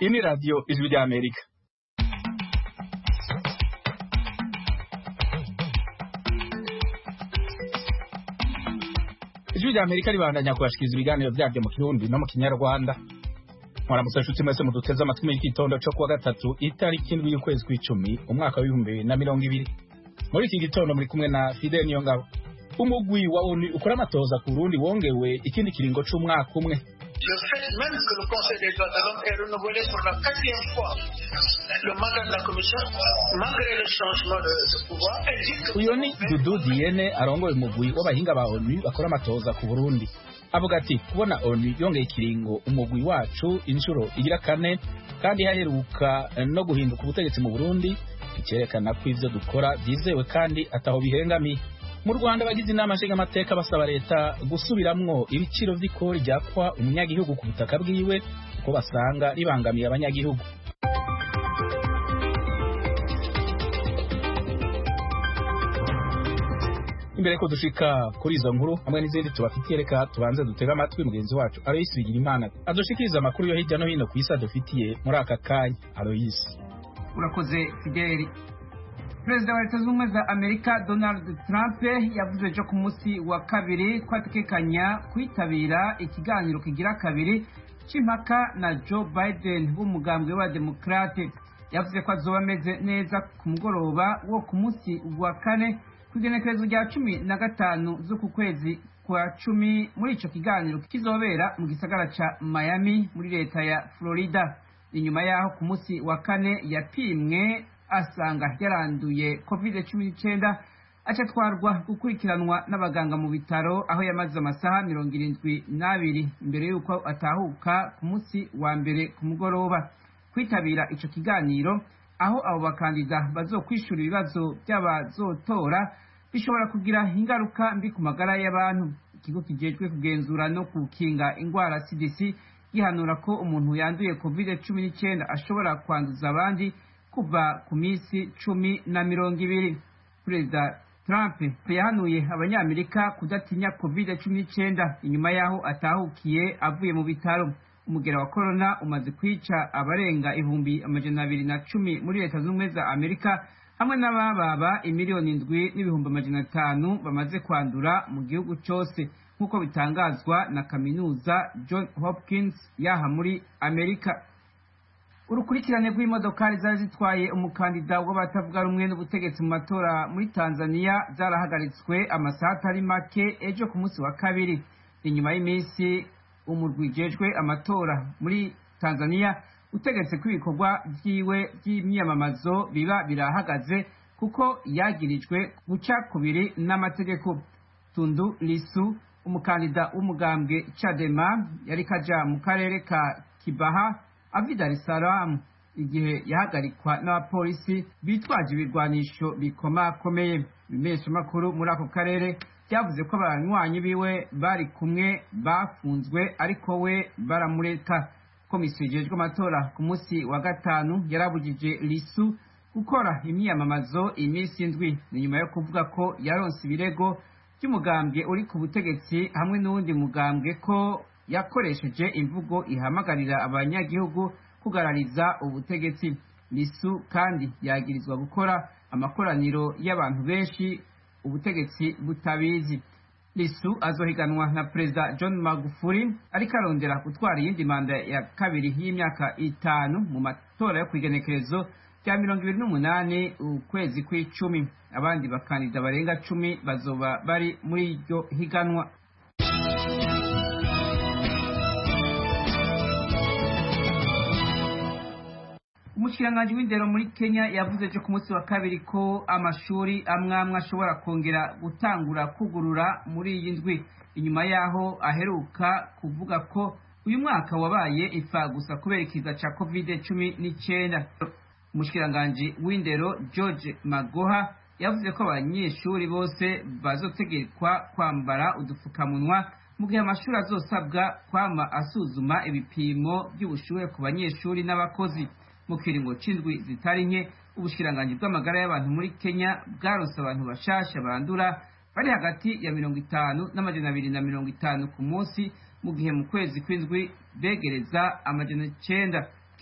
Hii ni Radio Ijwi rya Amerika. Ijwi rya Amerika ribandanya kubashikiriza ibiganiro vyaryo mu Kirundi no mu Kinyarwanda. Mwaramutse nshuti mwese muduteze amatwi muri gitondo cyo kuwa gatatu itariki indwi y'ukwezi kw'icumi umwaka w'ibihumbi bibiri na mirongo ibiri. Muri iki gitondo muri kumwe na Fidel Niyongabo. Umugwi wa ONU ukora amatoza ku Burundi wongewe ikindi kiringo c'umwaka umwe. Le fait même que le Conseil des droits de l'homme ait renouvelé pour la quatrième fois le mandat de la Commission, malgré le changement de, de pouvoir, indique que... Uyo ni Dudu Diene arongoye umugwi w'abahinga ba ONU bakora amatoza ku Burundi. Avuga ati kubona ONU yongeye ikiringo umugwi wacu inshuro igira kane kandi haheruka no guhinduka ubutegetsi mu Burundi ikerekana ko ivyo dukora vyizewe kandi ataho bihengamiye. mu rwanda abagize inama nshingamateka basaba leta gusubiramwo ibiciro vy'ikori ryakwa umunyagihugu ku butaka bwiwe kuko basanga ribangamiye abanyagihugu imbere ko dushika kuri izo nkuru hamwe n'izindi tubafitiye reka tubanze dutega amatwi mugenzi wacu aloyisi bigira imana adushikiriza amakuru yo hirya no hino ku isi adufitiye muri aka kanya aloyisi urakoze fideli perezida wa leta zunze ubumwe za amerika donald trump yavuze ejo ku munsi wa kabiri ko atekanya kwitabira ikiganiro kigira kabiri c'impaka na joe biden w'umugambwe w'abademokarate yavuze ko azoba ameze neza ku mugoroba wo ku munsi wa kane ku igenekerezo rya cumi na gatanu z'uku kwezi kwa cumi muri ico kiganiro kizobera mu gisagara ca miami muri leta ya florida inyuma yaho ku munsi wa kane yapimwe asanga yaranduye covid cumi n'icyenda acatwarwa gukurikiranwa n'abaganga mu bitaro aho yamaze amasaha mirongo irindwi n'abiri mbere y'uko atahuka ku munsi wa mbere ku mugoroba kwitabira ico kiganiro aho abo bakandida bazokwishura ibibazo by'abazotora bishobora kugira ingaruka mbi ku magara y'abantu ikigo kijejwe kugenzura no gukinga ingwara cdc gihanura ko umuntu yanduye covid cumi n'icyenda ashobora kwanduza abandi kuva ku minsi cumi na mirongo ibiri perezida trump yahanuye abanyamerika kudatinya covid cumi n'icyenda inyuma y'aho atahukiye avuye mu bitaro umugera wa korona umaze kwica abarenga ibihumbi amajana abiri na cumi muri leta z'ubumwe za amerika hamwe n'abababa imiliyoni indwi n'ibihumbi amajana atanu bamaze kwandura mu gihugu cyose nk'uko bitangazwa na kaminuza john hopkins yaha muri amerika urukurikirane rw'imodokari zari zitwaye umukandida w'abatavuga rumwe n'ubutegetsi mu matora muri tanzania zarahagaritswe amasaha atari make ejo ku munsi wa kabiri inyuma y'iminsi umurwi ujejwe amatora muri tanzania utegetse ko ibikorwa vyiwe vy'imyamamazo biba birahagaze kuko yagirijwe guca kubiri n'amategeko tundu lisu umukandida w'umugambwe chadema yari kaja mu karere ka kibaha ava Dar es Salaam igihe yahagarikwa n'abapolisi bitwaje ibirwanisho bikomakomeye ibimeshamakuru muri ako karere byavuze ko abanywanyi biwe bari kumwe bafunzwe ariko we baramureka komisiyo ijejwe amatora ku munsi wa gatanu yarabujije lisu gukora imyiyamamazo iminsi indwi ni nyuma yo kuvuga ko yaronse ibirego by'umugambwe uri ku butegetsi hamwe n'uwundi mugambwe ko yakoresheje imvugo ihamagarira abanyagihugu kugarariza ubutegetsi lisu kandi yagirizwa gukora amakoraniro y'abantu benshi ubutegetsi butabizi lisu azohiganwa na perezida john magufuli ariko arondera gutwara iyindi manda ya kabiri y'imyaka itanu mu matora yo kwigenekerezo rya mirongo ibiri n'umunani ukwezi kw'icumi abandi bakandida barenga cumi bazoba bari muri iryo higanwa umushikiranganji w'indero muri kenya yavuze ejo ku munsi wa kabiri ko amashuri amwe amwe ashobora kongera gutangura kugurura muri iyi ndwi inyuma y'aho aheruka kuvuga ko uyu mwaka wabaye ifa gusa kubera ikiza ca covid cumi n'icyenda umushikiranganji w'indero george magoha yavuze ko abanyeshuri bose bazotegekwa kwambara udupfukamunwa mu gihe amashuri azosabwa kwama asuzuma ibipimo by'ubushuhe ku banyeshuri n'abakozi mu kiringo c'indwi zitari nke ubushikiranganji bw'amagara y'abantu muri kenya bwarose abantu bashasha bandura bari hagati ya mirongo itanu n'amajana abiri na mirongo itanu ku munsi mu gihe mu kwezi kw'indwi begereza amajana icenda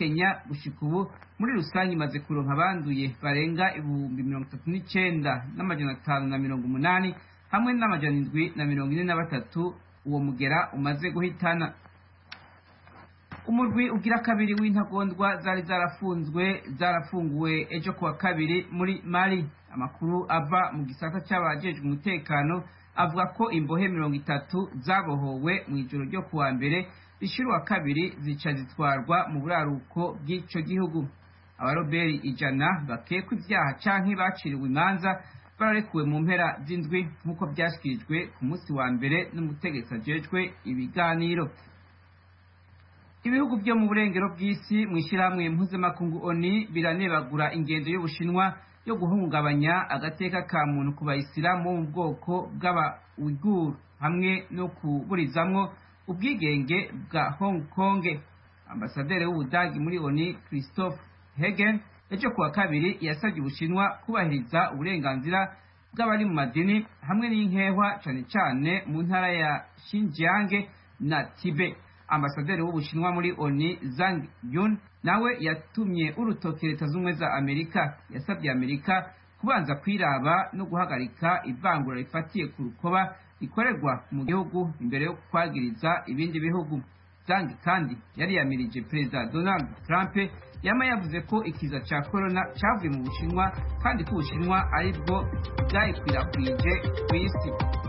kenya gushika ubu muri rusange imaze kuronka abanduye barenga ibihumbi mirongo itatu n'icenda n'amajana atanu na mirongo umunani hamwe n'amajana indwi na mirongo ine na batatu uwo mugera umaze guhitana umurwi ugira kabiri w'intagondwa zari zarafunzwe zarafunguwe ejo kuwa kabiri muri mali amakuru ava mu gisata c'abajejwe umutekano avuga ko imbohe mirongo itatu zabohowe mu ijoro ryo kuwa mbere rishira uwa kabiri zica zitwarwa mu buraruko bw'ico gihugu abaroberi ijana bakekwa ivyaha canke baciriwe imanza bararekuwe mu mpera z'indwi nk'uko vyashyikirijwe ku munsi wa mbere n'umutegetsi ajejwe ibiganiro ibihugu byo mu burengero bw'isi mu ishyirahamwe mpuzamakungu oni biranebagura ingendo y'ubushinwa yo guhungabanya agateka ka muntu ku bayisilamu bo mu bwoko bw'abawiguru hamwe no kuburizamwo ubwigenge bwa hong kong ambasaderi w'ubudagi muri oni christophe hegen ejo kuwa kabiri yasabye ubushinwa kubahiriza uburenganzira bw'abari mu madini hamwe n'inkehwa cane cane mu ntara ya Xinjiang na Tibet ambasaderi w'ubushinwa muri oni Zhang Yun nawe yatumye urutoke leta z'ubumwe za Amerika yasabye Amerika kubanza kwiraba no guhagarika ivangura rifatiye ku rukoba rikorerwa mu gihugu imbere yo kwagiriza ibindi bihugu Zhang kandi yari yamirije perezida Donald Trump yama yavuze ko ikiza ca corona cavuye mu bushinwa kandi ko ubushinwa ari bwo bwayikwirakwije ku isi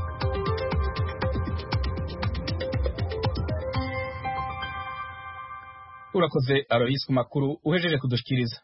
urakoze aroyisi ku makuru uhejeje kudushikiriza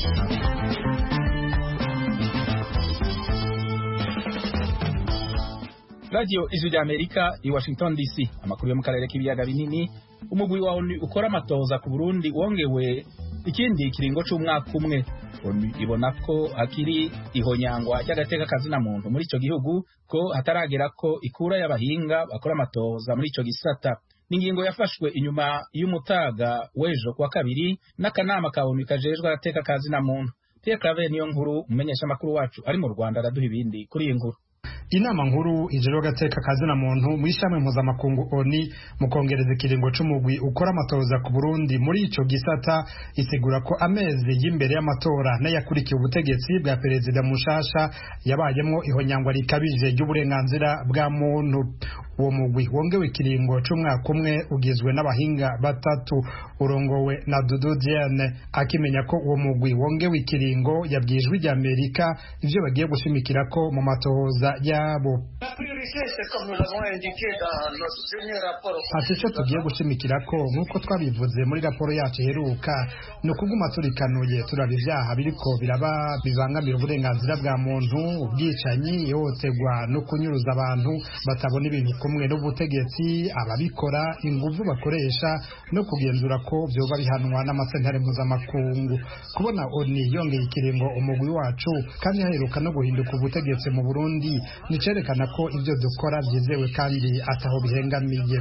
radiyo ijwi rya amerika i washington dc amakuru yo mu karere k'ibiyaga binini umugwi wa onu ukora amatoza ku burundi wongewe ikindi kiringo c'umwaka umwe onu ibona ko hakiri ihonyangwa ry'agateka kazina muntu muri ico gihugu ko hataragera ko ikura y'abahinga bakora amatoza muri ico gisata n'ingingo yafashwe inyuma y'umutaga w'ejo kuwa kabiri n'akanama ka onu kajejwe agateka kazina muntu Pierre Claver niyo nkuru umumenyesha makuru wacu ari mu Rwanda araduha ibindi kuri iyi nkuru inama nkuru ijoro gateka kazina muntu mu ishami mpuzamakungu oni mu kongereza ikiringo c'umugwi ukora amatoza ku Burundi muri ico gisata isigura ko amezi y'imbere y'amatora n'ayakurikiye ubutegetsi bwa perezida mushasha yabayemwo ihonyangwa rikabije ry'uburenganzira bwa muntu uwo mugwi wongewe ikiringo c'umwaka umwe ugizwe n'abahinga batatu urongowe na Dudu Diane akimenya ko uwo mugwi wongewe ikiringo yabwijwe rya Amerika ivyo bagiye gushimikira ko mu matohoza yabo ati icyo tugiye gushimikira ko nk'uko twabivuze muri raporo yacu iheruka ni ukuguma turikanuye turaba ibyaha biriko biraba bibangamira uburenganzira bwa muntu ubwicanyi ihohoterwa no kunyuruza abantu batabona ibintu kumwe n'ubutegetsi ababikora inguvu bakoresha no kugenzura ko vyoba bihanwa n'amasentare mpuzamakungu kubona oni yongeye ikiringo umugwi wacu kandi haheruka no guhinduka ubutegetsi mu burundi nicerekana ko ibyo dukora byizewe kandi ataho bihengamiye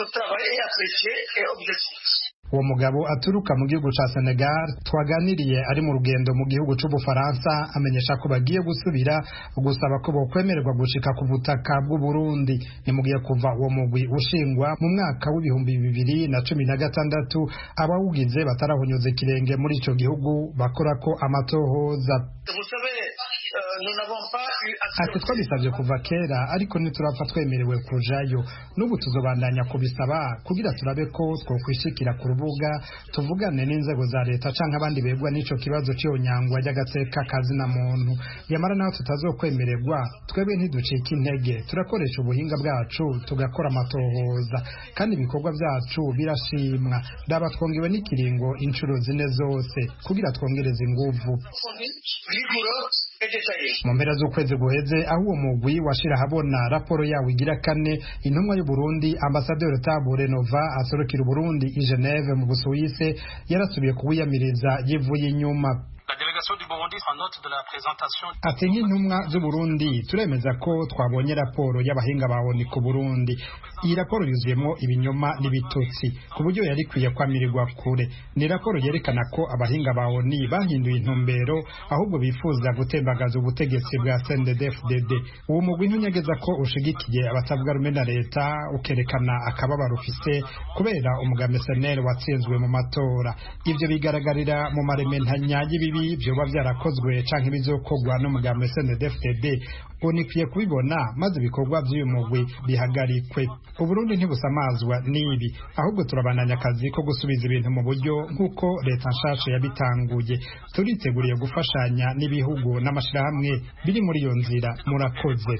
uwo mugabo aturuka mu gihugu ca Senegal twaganiriye ari mu rugendo mu gihugu c'ubufaransa amenyesha ko bagiye gusubira gusaba ko bokwemererwa gushika ku butaka bw'u Burundi nimugiye kuva uwo mugwi ushingwa mu mwaka w'ibihumbi bibiri na cumi na gatandatu abawugize batarahonyuza ikirenge muri ico gihugu bakora ko amatohoza ati twabisabye kuva kera ariko ntiturapfa twemerewe kujayo n'ubu tuzobandanya kubisaba kugira turabe ko twokwishikira ku rubuga tuvugane n'inzego za leta canke abandi begwa n'ico kibazo c'iyonyangwa ry'agateka kazina muntu yamara naho tutazokwemererwa twebwe ntiducika intege turakoresha ubuhinga bwacu tugakora amatohoza kandi ibikorwa byacu birashimwa raba twongewe n'ikiringo inshuro zine zose kugira twongereze inguvu mu mpera z'ukwezi guheze aho uwo mugwi washira habona raporo yawo igira kane intumwa y'u Burundi ambasaderi Tabure Nova asorokera Burundi i Geneve mu Busuwise yarasubiye kuwiyamiriza yivuye inyuma ati nk'intumwa z'uburundi turemeza ko twabonye raporo y'abahinga ba oni ku burundi iyi raporo yuzuyemo ibinyoma n'ibitutsi ku buryo yari ikwiye kwamirirwa kure ni raporo yerekana ko abahinga ba oni bahinduye intumbero ahubwo bifuza gutembagaza ubutegetsi bwa CNDD-FDD uwo mugwi ntunyegeza ko ushigikiye abatavuga rumwe na leta ukerekana akababaro ufise kubera umugambi SNL watsinzwe mu matora ivyo bigaragarira mu marementanya y'ibibi vyoba vyarakozwe canke bizokorwa n'umugambi CNDD-FDD unikwiye kubibona maze ibikorwa by'uyu mugwi bihagarikwe uburundi ntibusamazwa n'ibi ahubwo turabandanya akazi ko gusubiza ibintu mu buryo nk'uko leta nshasha yabitanguye turiteguriye gufashanya n'ibihugu n'amashirahamwe biri muri iyo nzira murakoze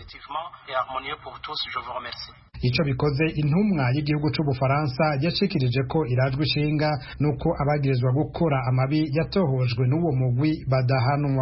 icyo bikoze intumwa y'igihugu cy'ubufaransa yashikirije ko irajwe ishinga nuko abagirizwa gukora amabi yatohojwe n'uwo mugwi badahanwa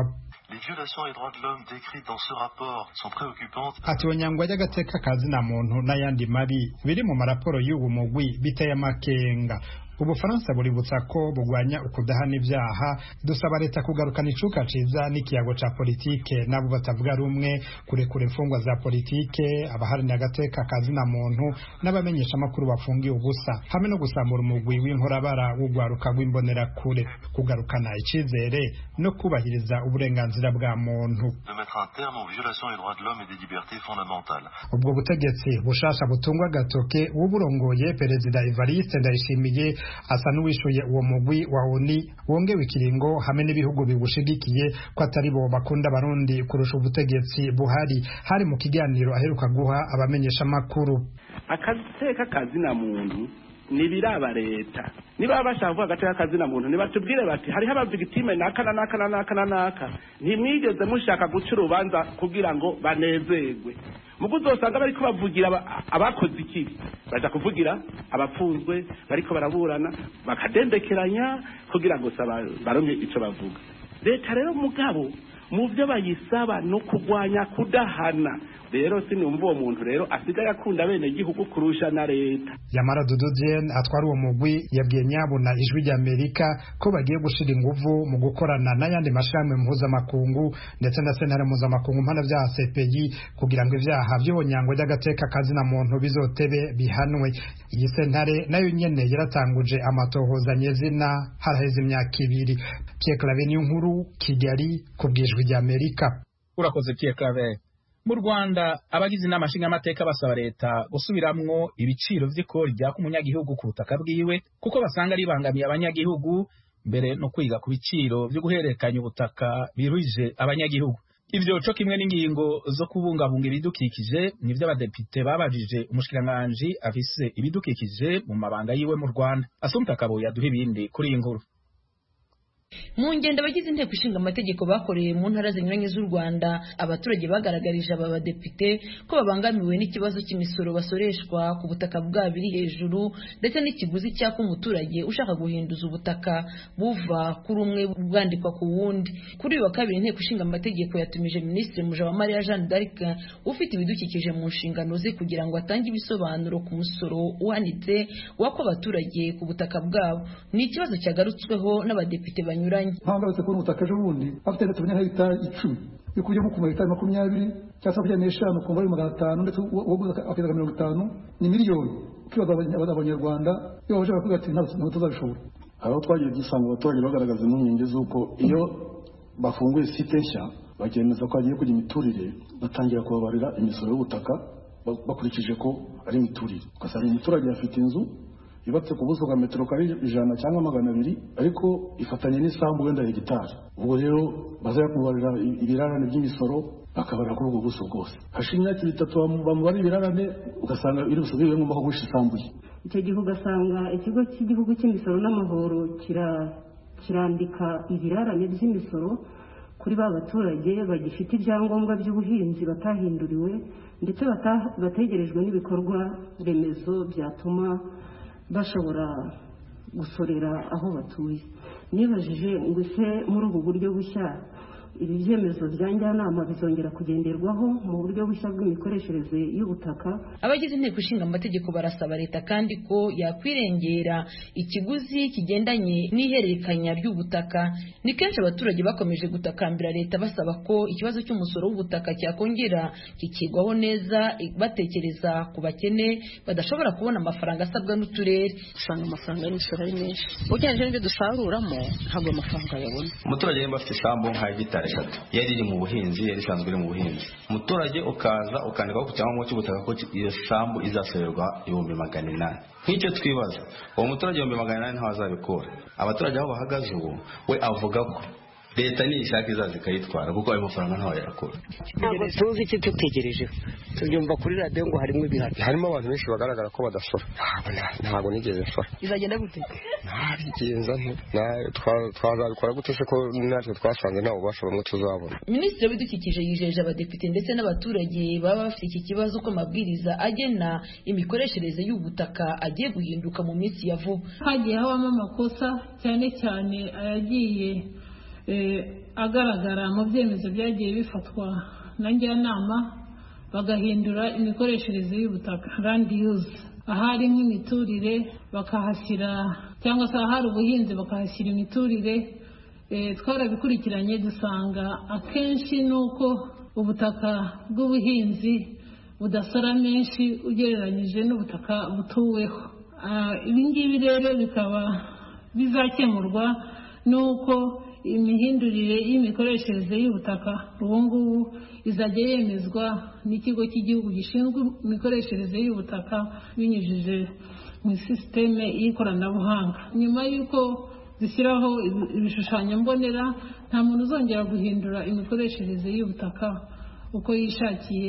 ati onyangwa y'agateka kazina muntu n'ayandi mabi biri mu maraporo y'uwo mugwi biteye amakenga ubufaransa buributsa ko bugwanya ukudahana ibyaha dusaba leta kugarukana icuka ciza n'ikiyago ca politike n'abo batavuga rumwe kurekura imfungwa za politike abaharanira agateka kazina muntu n'abamenyesha amakuru bafungiye ubusa hamwe no gusambura umugwi w'inkorabara w'ugwaruka rw'imbonerakure kugarukana icizere no kubahiriza uburenganzira bwa muntu ubwo butegetsi bushasha butungwa agatoke w'uburongoye perezida Evariste Ndayishimiye asa n'uwishuye uwo mugwi wa ONU wongewe ikiringo hamwe n'ibihugu biwushigikiye ko atari bo bakunda abarundi kurusha ubutegetsi buhari hari mu kiganiro aheruka guha abamenyesha amakuru akateka kazina muntu nibiraba leta niba bashaka kuvuga agateka kazina muntu nibatubwire bati hariho abavigitime naka na naka na naka na naka ntimwigeze mushaka guca urubanza kugira ngo banezerwe mugo uzosanga bariko bavugira abakoze ikibi baja kuvugira abapfunzwe bariko baraburana bakadendekeranya kugira ngo baronke ico bavuga leta rero mugabo mu byo bayisaba no kugwanya kudahana rero sinumva uwo muntu rero asigaye akunda bene gihugu kurusha na leta yamara dudu Dieng atwara uwo mugwi yabwiye nyabuna ijwi rya amerika ko bagiye gushira inguvu mu gukorana n'ayandi mashirahamwe mpuzamakungu ndetse na sentare mpuzamakungu mpana vyaha CPI kugira ngo ivyaha vy'ubunyango ry'agateka kazina muntu bizotebe bihanwe iyi sentare nayo nyene yaratanguje amatohoza nyezina haraheze imyaka ibiri Pierre Claver nkuru Kigali kubwijwi rya Amerika urakoze Pierre Claver mu Rwanda abagize inama nshingamateka basaba leta gusubiramwo ibiciro vy'ikori ryaka umunyagihugu ku butaka bwiwe kuko basanga ribangamiye abanyagihugu mbere no kwiga ku biciro vyo guhererekanya ubutaka biruhije abanyagihugu ivyo co kimwe n'ingingo zo kubungabunga ibidukikije nivyo abadepite babajije umushikiranganji afise ibidukikije mu mabanga yiwe mu Rwanda Asumta Kabuye aduha ibindi kuri iyi nkuru mu ngendo abagize inteko ishinga amategeko bakoreye mu ntara zinyuranye z'u Rwanda abaturage bagaragarije aba badepite ko babangamiwe n'ikibazo cy'imisoro basoreshwa ku butaka bwabo biri hejuru ndetse n'ikiguzi cyaka umuturage ushaka guhinduza ubutaka buva kuri umwe bwandikwa ku wundi kuri uyu wa kabiri inteko ishinga amategeko yatumije minisitiri Mujawamariya Jeanne d'Arc ufite ibidukikije mu nshingano ze kugira ngo atange ibisobanuro ku musoro uhanitse wako abaturage ku butaka bwabo ni ikibazo cyagarutsweho n'abadepite banyuranye ntabwo agarutse kubona ubutaka ejo bundi afite leta tumenye hegitari icumi bikubiyemo ku hegitari makumyabiri cyangwa se makumyabiri n'eshanu ukumva ari magana atanu ndetse uwaguze akageza mirongo itanu ni miliyoni ukibaza abanyarwanda iyo baje baravuga ati ntabwo tuzabishobora aho twagiye dusanga abaturage bagaragaza impungenge z'uko iyo bafunguye site nshya bakemeza ko hagiye kujya imiturire batangira kubabarira imisoro y'ubutaka bakurikije ko ari imiturire ugasanga umuturage afite inzu yubatse ku buso bwa metero kare ijana cyangwa magana abiri ariko ifatanye n'isambu wenda hegitari ubwo rero bazajya kumubarira ibirarane by'imisoro bakabarira kuri ubwo buso bwose hashira imyaka itatu bamubara ibirarane ugasanga iri busubire ngomba kugurisha isambu ye icyo gihe ugasanga ikigo cy'igihugu cy'imisoro n'amahoro kirandika ibirarane by'imisoro kuri ba baturage bagifite ibyangombwa by'ubuhinzi batahinduriwe ndetse bategerejwe n'ibikorwa remezo byatuma bashobora gusorera aho batuye nibajije ngo ese muri ubu buryo bushya ibi byemezo bya njyanama bizongera kugenderwaho mu buryo bushya bw'imikoreshereze y'ubutaka abagize inteko ishinga amategeko barasaba leta kandi ko yakwirengera ikiguzi kigendanye n'ihererekanya ry'ubutaka ni kenshi abaturage bakomeje gutakambira leta basaba ko ikibazo cy'umusoro w'ubutaka cyakongera kikigwaho neza batekereza ku bakene badashobora kubona amafaranga asabwa n'uturere usanga amafaranga y'imisoro ari menshi ugereranyije n'ibyo dusaruramo ntabwo amafaranga yabona umuturage yaba afite isambu nka hegitari eshatu yari iri mu buhinzi yari isanzwe iri mu buhinzi umuturage ukaza ukandikaho ku cyangombwa cy'ubutaka ko iyo sambu izasorerwa ibihumbi magana inani nk'icyo twibaza uwo muturage ibihumbi magana inani ntawe azabikura abaturage aho bahagaze ubu we avuga ko leta niyishaka izaza ikayitwara kuko ayo mafaranga ntawe yayakura ntabwo tuzi icyo dutegerejeho tubyumva kuri radiyo ngo harimo ibihano harimo abantu benshi bagaragara ko badasora ntabwo nigeze nsora izagenda gute ntabigenza twazabikora gute se ko natwe twasanze nta bubasha bamwe tuzabona minisitiri w'ibidukikije yijeje abadepite ndetse n'abaturage baba bafite iki kibazo ko amabwiriza agena imikoreshereze y'ubutaka agiye guhinduka mu minsi ya vuba hagiye habamo amakosa cyane cyane ayagiye agaragara mu byemezo byagiye bifatwa na njyanama bagahindura imikoreshereze y'ubutaka land use ahari nk'imiturire bakahashyira cyangwa se ahari ubuhinzi bakahashyira imiturire twarabikurikiranye dusanga akenshi ni uko ubutaka bw'ubuhinzi budasora menshi ugereranyije n'ubutaka butuweho ibi ngibi rero bikaba bizakemurwa n'uko imihindurire y'imikoreshereze y'ubutaka ubu ngubu izajya yemezwa n'ikigo cy'igihugu gishinzwe imikoreshereze y'ubutaka binyujije mu sisiteme y'ikoranabuhanga nyuma y'uko zishyiraho ibishushanyo mbonera nta muntu uzongera guhindura imikoreshereze y'ubutaka uko yishakiye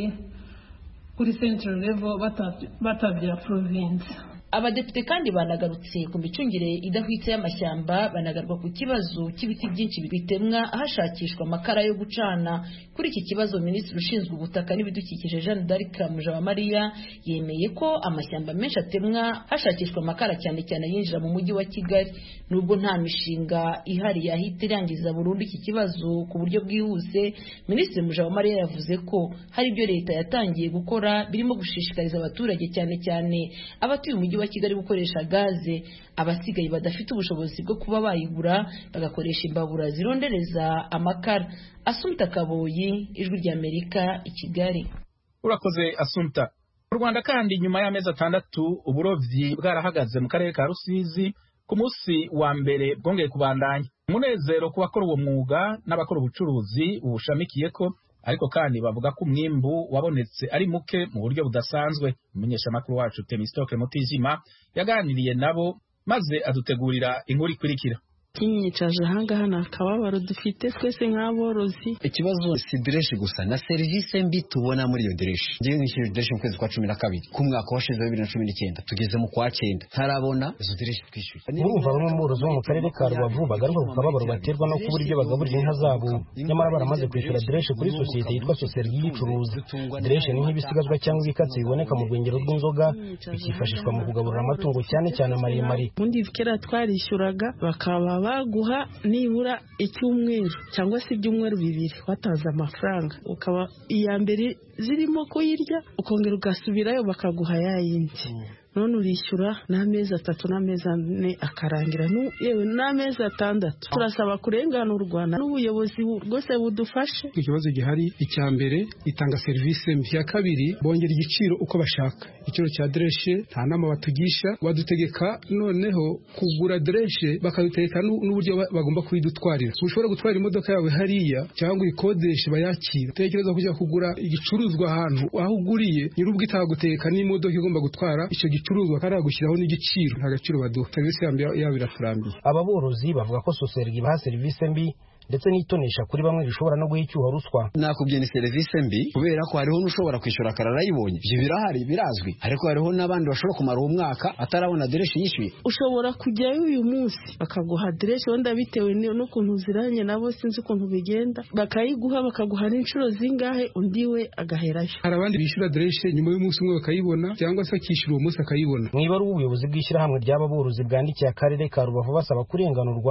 kuri central level batabya province abadepite kandi banagarutse ku micungire idahwitse y'amashyamba banagaruka ku kibazo cy'ibiti byinshi bitemwa hashakishwa amakara yo gucana kuri iki kibazo minisitiri ushinzwe ubutaka n'ibidukikije jeanne d'arc mujawamariya yemeye ko amashyamba menshi atemwa hashakishwa amakara cyane cyane yinjira mu mujyi wa kigali nubwo nta mishinga ihari yahita irangiza burundu iki kibazo ku buryo bwihuse minisitiri mujawamariya yavuze ko hari ibyo leta yatangiye gukora birimo gushishikariza abaturage cyane cyane abatuye umujyi wa kigali gukoresha gaze abasigaye badafite ubushobozi bwo kuba bayigura bagakoresha imbabura zirondereza amakara asumta kaboyi ijwi ry'amerika i kigali urakoze asumta mu rwanda kandi nyuma y'amezi atandatu uburobyi bwarahagaze mu karere ka rusizi ku munsi wa mbere bwongeye kubandanya umunezero ku bakora uwo mwuga n'abakora ubucuruzi buwushamikiye ko ariko kandi bavuga ko umwimbu wabonetse ari muke mu buryo budasanzwe umumenyeshamakuru wacu Temistoke Mutijima yaganiriye nabo maze adutegurira inkuru ikurikira kinyicaje ahangaha ni akababaro dufite twese nk'aborozi ikibazo si direshi gusa na serivisi mbi tubona muri iyo direshi ngewe nishyuye direshi mu kwezi kwa cumi na kabiri ku mwaka washize wa bibiri na cumi n'icyenda tugeze mu kwa cyenda ntarabona izo direshi twishyuye urumva bamwe mu borozi bo mu karere ka rubavu bagaruka ku kababaro baterwa no kubura ibyo bagaburira inka zabo nyamara baramaze kwishyura direshi kuri sosiyete yitwa sosiyete y'icuruzi direshi ni nk'ibisigazwa cyangwa ibikatsi biboneka mu rwengero rw'inzoga bikifashishwa mu kugaburira amatungo cyane cyane amaremare ubundi kera twarishyuraga bakaba baguha nibura icyumweru cyangwa se ibyumweru bibiri watanze amafaranga ukaba iya mbere zirimo kuyirya ukongera ugasubirayo bakaguha ya yindi none urishyura n'amezi atatu n'amezi ane akarangira yewe n'amezi atandatu turasaba kurenganurwa n'ubuyobozi rwose budufashe ikibazo gihari icya mbere itanga serivisi mbi iya kabiri bongera igiciro uko bashaka igiciro cya dereshe nta nama batugisha badutegeka noneho kugura dereshe bakadutegeka n'uburyo bagomba kuyidutwarira ushobora gutwara imodoka yawe hariya cyangwa uyikodeshe bayakira utekereza kujya kugura igicuruzwa ahantu aho uguriye nyir'ubwo itagutegeka n'imodoka igomba gutwara icyo gicuruzwa ibicuruzwa kandi gushyiraho n'igiciro nta gaciro baduha serivisi yabo iraturambiye aba borozi bavuga ko sosiyete ibaha serivisi mbi ndetse n'itonesha kuri bamwe rishobora no guha icyuho ruswa nakubwiye ni serivisi mbi kubera ko hariho n'ushobora kwishyura akarara ayibonye ibyo birahari birazwi ariko hariho n'abandi bashobora kumara uwo mwaka atarabona dereshi yishyuye ushobora kujyayo uyu munsi bakaguha dereshi wenda bitewe n'ukuntu uziranye nabo sinzi ukuntu bigenda bakayiguha bakaguha n'inshuro zingahe undi we agaherayo hari abandi bishyura dereshi nyuma y'umunsi umwe bakayibona cyangwa se akishyura uwo munsi akayibona mu ibaruwa ubuyobozi bw'ishyirahamwe ry'aba borozi bwandikiye akarere ka rubavu basaba kurenganurwa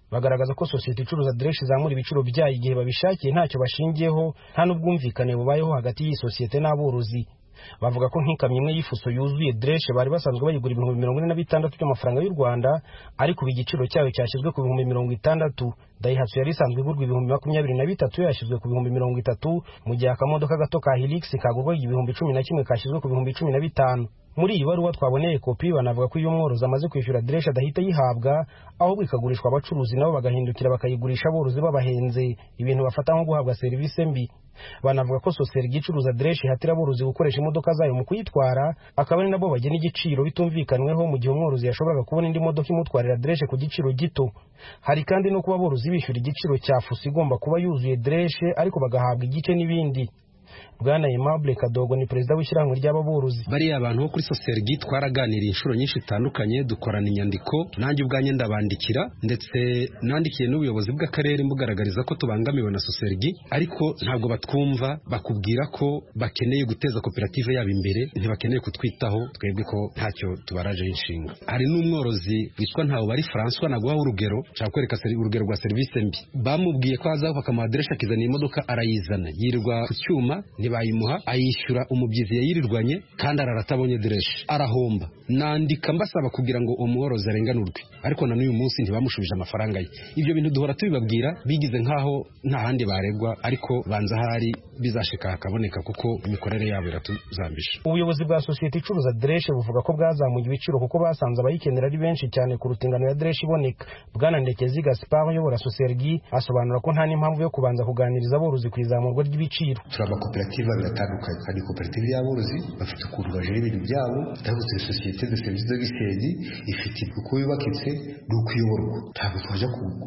bagaragaza ko sosiyete icuruza direshi izamura ibiciro byayo igihe babishakiye ntacyo bashingiyeho nta n'ubwumvikane bubayeho hagati y'iyi sosiyete n'aborozi bavuga ko nk'ikamyo imwe y'ifuso yuzuye direshe bari basanzwe bayigura ibihumbi mirongo ine na bitandatu by'amafaranga y'u rwanda ariko ubu igiciro cyayo cyashyizwe ku bihumbi mirongo itandatu dayihatsu yari isanzwe igurwa ibihumbi makumyabiri na bitatu yashyizwe ku bihumbi mirongo itatu mu gihe akamodoka gato ka hilix kagurwa ibihumbi cumi na kimwe kashyizwe ku bihumbi cumi na bitanu muri iyi baruwa twaboneye kopi banavuga ko iyo umworozi amaze kwishyura direshe adahita yihabwa ahubwo ikagurishwa abacuruzi nabo bagahindukira bakayigurisha aborozi babahenze ibintu bafata nko guhabwa serivisi mbi banavuga ko sosiyete icuruza direshe ihatira aborozi gukoresha imodoka zayo mu kuyitwara akaba ari nabo bagena igiciro bitumvikanweho mu gihe umworozi yashoboraga kubona indi modoka imutwarira direshe ku giciro gito hari kandi no kuba aborozi bishyura igiciro cya fuso igomba kuba yuzuye direshe ariko bagahabwa igice n'ibindi bwana Aimable Kadogo ni perezida w'ishyirahamwe ry'ababorozi bariya abantu bo kuri Sosergi twaraganiriye inshuro nyinshi zitandukanye dukorana inyandiko nanjye ubwanjye ndabandikira ndetse nandikiye n'ubuyobozi bw'akarere mbugaragariza ko tubangamiwe na Sosergi ariko ntabwo batwumva bakubwira ko bakeneye guteza koperative yabo imbere ntibakeneye kutwitaho twebwe ko ntacyo tubarajeho inshinga hari n'umworozi witwa ntawe bari François naguha urugero nshaka kwereka urugero rwa serivisi mbi bamubwiye ko azaho akamuhaderesha akizana imodoka arayizana yirirwa ku cyuma ntibayimuha ayishyura umubyizi yayirirwanye kandi arara atabonye direshe arahomba nandika mbasaba kugira ngo umworozi arenganurwe ariko na n'uyu munsi ntibamushubije amafaranga ye ibyo bintu duhora tubibabwira bigize nk'aho nta handi baregwa ariko banza ahari bizashika hakaboneka kuko imikorere yabo iratuzambisha ubuyobozi bwa sosiyete icuruza direshe buvuga ko bwazamuye ibiciro kuko basanze abayikenera ari benshi cyane kuruta ingano ya direshe iboneka bwana ndekezi gaspar uyobora sosergi asobanura ko nta n'impamvu yo kubanza kuganiriza aborozi ku izamurwa ry'ibiciro turi amakoperative biratandukanye kandi koperative y'aborozi bafite ukuntu bajera ibintu byabo ndabutse sosiyete de serivisi de giseri ifite uko yubakitse ni uko iyoborwa ntabwo twajya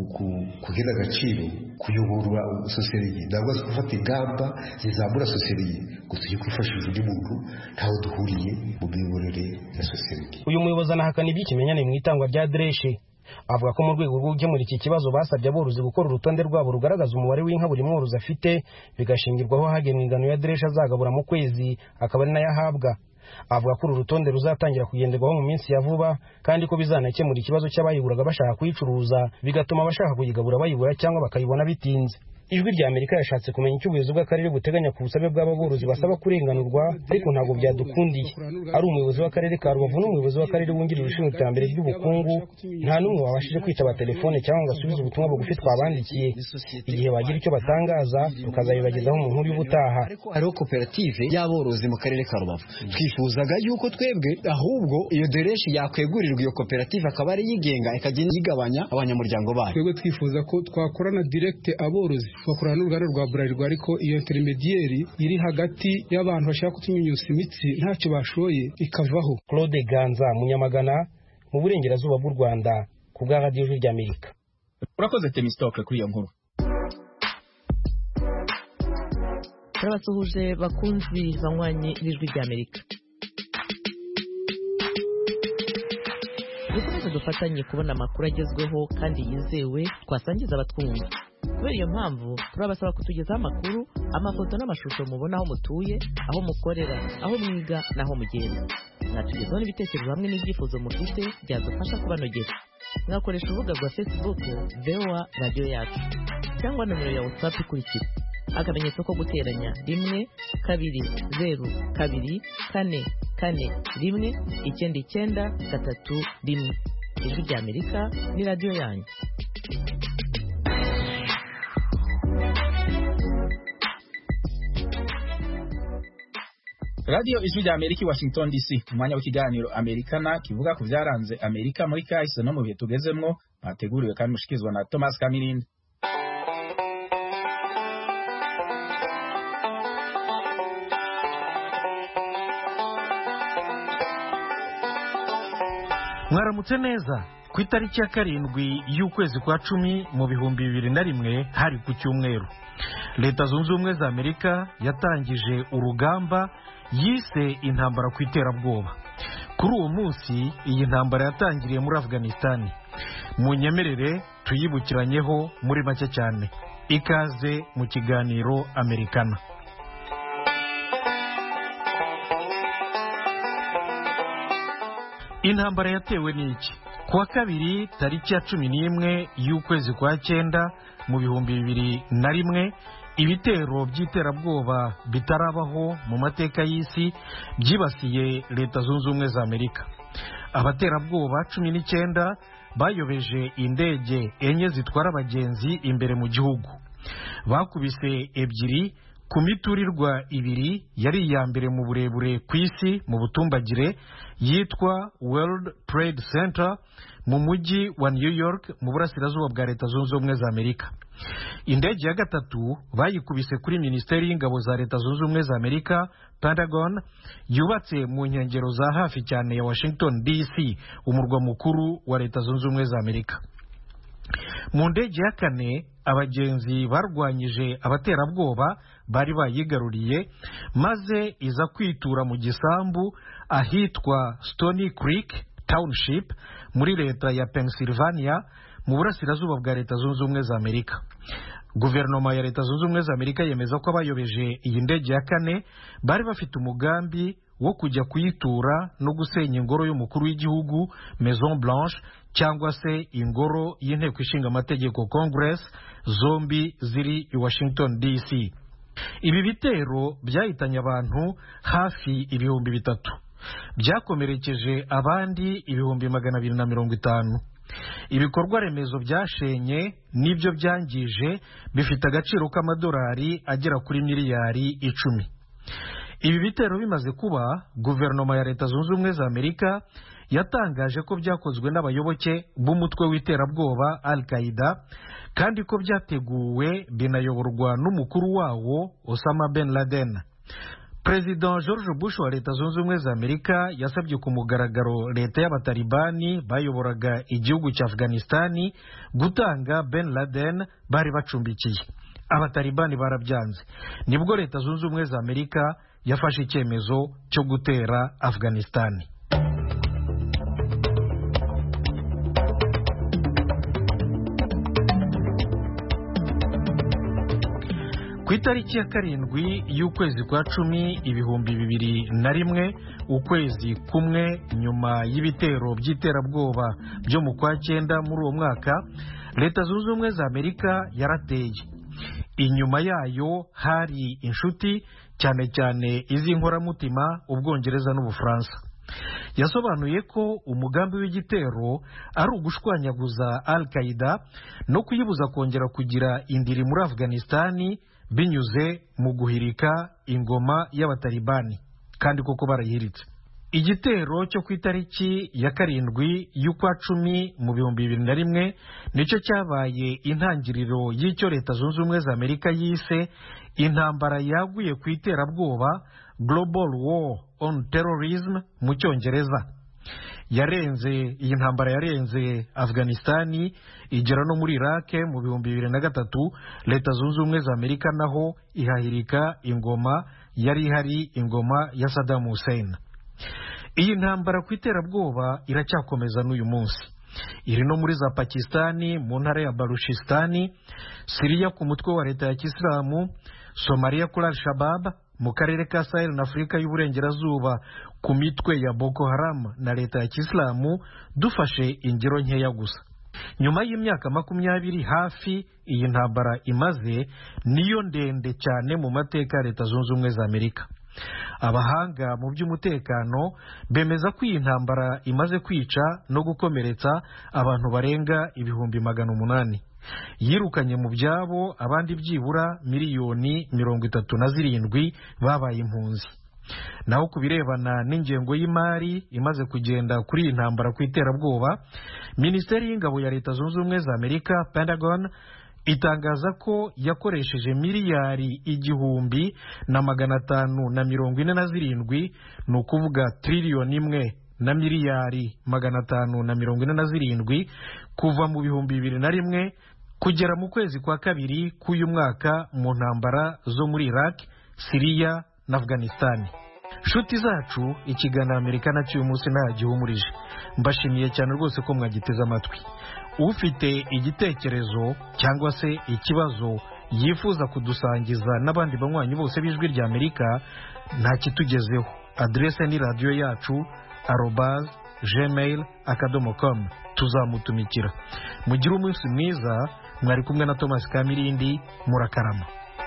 kuhera agaciro kuyobora sosiyete ntabwo azi gufata ingamba zizamura sosiyete ngo tujye kwifashisha undi muntu ntaho duhuriye mu miyoborere ya sosiyete uyu muyobozi anahakana iby'ikimenyane mu itangwa rya direshe avuga ko mu rwego rwo gukemura iki kibazo basabye aborozi gukora urutonde rwabo rugaragaza umubare w'inka buri mworozi afite bigashingirwaho hagenwa ingano ya direshe azagabura mu kwezi akaba ari nayo ahabwa avuga ko uru rutonde ruzatangira kugenderwaho mu minsi ya vuba kandi ko bizanakemura ikibazo cy'abayiguraga bashaka kuyicuruza bigatuma abashaka kuyigabura bayibura cyangwa bakayibona bitinze ijwi rya amerika yashatse kumenya icyo ubuyobozi bw'akarere buteganya ku busabe bw'ababorozi basaba kurenganurwa ariko ntabwo byadukundiye ari umuyobozi w'akarere ka rubavu n'umuyobozi w'akarere wungirije ushinzwe iterambere ry'ubukungu nta n'umwe wabashije kwitaba telefone cyangwa ngo asubize ubutumwa bugufi twabandikiye igihe bagira icyo batangaza tukazabibagezaho mu nkuru y'ubutaha hariho koperative y'aborozi mu karere ka rubavu twifuzaga yuko twebwe ahubwo iyo dereshi yakwegurirwa iyo koperative akaba ari yigenga ikagenda yigabanya abanyamuryango bayo twebwe twifuza ko twakorana direkite aborozi bakorana n'uruganda rwa burarirwa ariko iyo interimediyeri iri hagati y'abantu bashaka kutunyunyusa imitsi ntacyo bashoye ikavaho claude ganza munyamagana mu burengerazuba bw'u rwanda ku bwa radiyo ijwi ry'amerika urakoze temisitoke kuri iyo nkuru turabasuhuje bakunzi banywanyi b'ijwi ry'amerika dukomeze dufatanye kubona amakuru agezweho kandi yizewe twasangiza abatwumva kubera iyo mpamvu turabasaba kutugezaho amakuru amafoto n'amashusho mubona aho mutuye aho mukorera aho mwiga n'aho mugenda mwatugezaho n'ibitekerezo hamwe n'ibyifuzo mufite byadufasha kubanogera mwakoresha urubuga rwa facebook voa radiyo yacu cyangwa nomero ya whatsapp ikurikira akamenyetso ko guteranya rimwe kabiri zeru kabiri kane kane rimwe icyenda icyenda gatatu rimwe ijwi ry'amerika ni radiyo yanyu radiyo ijwi rya amerika i washington dc umwanya w'ikiganiro amerikana kivuga ku byaranze amerika muri kahise no mu bihe tugezemwo mwateguriwe kandi mushyikirizwa na thomas kamirindi mwaramutse neza ku itariki ya karindwi y'ukwezi kwa cumi mu bihumbi bibiri na rimwe hari ku cyumweru leta zunze ubumwe za amerika yatangije urugamba yise intambara ku iterabwoba kuri uwo munsi iyi ntambara yatangiriye muri afghanistan mu nyemerere tuyibukiranyeho muri make cyane ikaze mu kiganiro amerikana intambara yatewe n'iki ku wa kabiri tariki ya cumi n'imwe y'ukwezi kwa cyenda mu bihumbi bibiri na rimwe ibitero by'iterabwoba bitarabaho mu mateka y'isi byibasiye leta zunze ubumwe za amerika abaterabwoba cumi n'icyenda bayobeje indege enye zitwara abagenzi imbere mu gihugu bakubise ebyiri ku miturirwa ibiri yari iya mbere mu burebure ku isi mu butumbagire yitwa world trade center mu mujyi wa new york mu burasirazuba bwa leta zunze ubumwe za amerika indege ya gatatu bayikubise kuri minisiteri y'ingabo za leta zunze ubumwe za amerika pentagon yubatse mu nkengero za hafi cyane ya washington dc umurwa mukuru wa leta zunze ubumwe za amerika mu ndege ya kane abagenzi barwanyije abaterabwoba bari bayigaruriye maze iza kwitura mu gisambu ahitwa stony creek township muri leta ya pennsylvania mu burasirazuba bwa leta zunze ubumwe za amerika guverinoma ya leta zunze ubumwe za amerika yemeza ko abayobeje iyi ndege ya kane bari bafite umugambi wo kujya kuyitura no gusenya ingoro y'umukuru w'igihugu maison blanche cyangwa se ingoro y'inteko ishinga amategeko congress zombi ziri i washington dc ibi bitero byahitanye abantu hafi ibihumbi bitatu byakomerekeje abandi ibihumbi magana abiri na mirongo itanu ibikorwa remezo byashenye n'ibyo byangije bifite agaciro k'amadolari agera kuri miliyari icumi ibi bitero bimaze kuba guverinoma ya leta zunze ubumwe za amerika yatangaje ko byakozwe n'abayoboke b'umutwe w'iterabwoba al qaida kandi ko byateguwe binayoborwa n'umukuru wawo osama ben laden perezida george bush wa leta zunze ubumwe za amerika yasabye ku mugaragaro leta y'abatalibani bayoboraga igihugu cya afghanistani gutanga ben laden bari bacumbikiye abatalibani barabyanze nibwo leta zunze ubumwe za amerika yafashe icyemezo cyo gutera afghanistani ku itariki ya karindwi y'ukwezi kwa cumi ibihumbi bibiri na rimwe ukwezi kumwe nyuma y'ibitero by'iterabwoba byo mu kwa cyenda muri uwo mwaka leta zunze ubumwe za amerika yarateye inyuma yayo hari inshuti cyane cyane iz'inkoramutima ubwongereza n'ubufaransa yasobanuye ko umugambi w'igitero ari ugushwanyaguza al qaida no kuyibuza kongera kugira indiri muri afghanistani binyuze mu guhirika ingoma y'abatalibani kandi koko barayihiritse igitero cyo ku itariki ya karindwi y'ukwa cumi mu bihumbi bibiri na rimwe nicyo cyabaye intangiriro y'icyo leta zunze ubumwe za amerika yise intambara yaguye ku iterabwoba global war on terrorism mu cyongereza yarenze iyi ntambara yarenze afghanistani igera no muri iraq mu bihumbi bibiri na gatatu leta zunze ubumwe za amerika naho ihahirika ingoma yari ihari ingoma ya saddam hussein iyi ntambara ku iterabwoba iracyakomeza n'uyu munsi iri no muri za pakistani mu ntara ya barushistani siriya ku mutwe wa leta ya kisilamu somaliya kuri al shabab mu karere ka sahel na afurika y'uburengerazuba ku mitwe ya boko haram na leta ya kisilamu dufashe ingero nkeya gusa nyuma y'imyaka makumyabiri hafi iyi ntambara imaze niyo ndende cyane mu mateka ya leta zunze ubumwe za amerika abahanga mu by'umutekano bemeza ko iyi ntambara imaze kwica no gukomeretsa abantu barenga ibihumbi magana umunani yirukanye mu byabo abandi byibura miliyoni mirongo itatu na zirindwi babaye impunzi naho ku birebana n'ingengo y'imari imaze kugenda kuri iyi ntambara ku iterabwoba minisiteri y'ingabo ya leta zunze ubumwe za amerika pentagon itangaza ko yakoresheje miliyari igihumbi na magana atanu na mirongo ine na zirindwi ni ukuvuga tiriliyoni imwe na miliyari magana atanu na mirongo ine na zirindwi kuva mu bihumbi bibiri na rimwe kugera mu kwezi kwa kabiri k'uyu mwaka mu ntambara zo muri iraq siriya na afghanistan nshuti zacu ikiganiro amerika nacyo uyu munsi nta gihumurije mbashimiye cyane rwose ko mwagiteze amatwi ufite igitekerezo cyangwa se ikibazo yifuza kudusangiza n'abandi banywanyi bose b'ijwi rya amerika nta kitugezeho aderese ni radiyo yacu arobaze gmail akadomo com tuzamutumikira mugire umunsi mwiza mwari kumwe na thomas kamirindi murakarama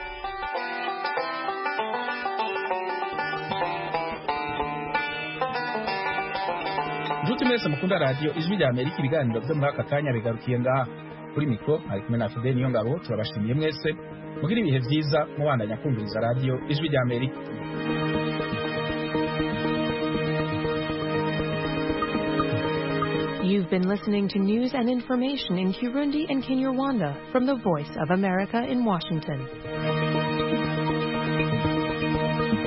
nshuti mwese mukunda radiyo ijwi rya amerika ibiganiro byo muri aka kanya bigarukiye ngaha kuri mikoro ari kumwe na fide niyo ngabo turabashimiye mwese mugire ibihe byiza mubandanya kumviriza radiyo ijwi rya amerika You've been listening to news and information in Kirundi and Kinyarwanda from the Voice of America in Washington.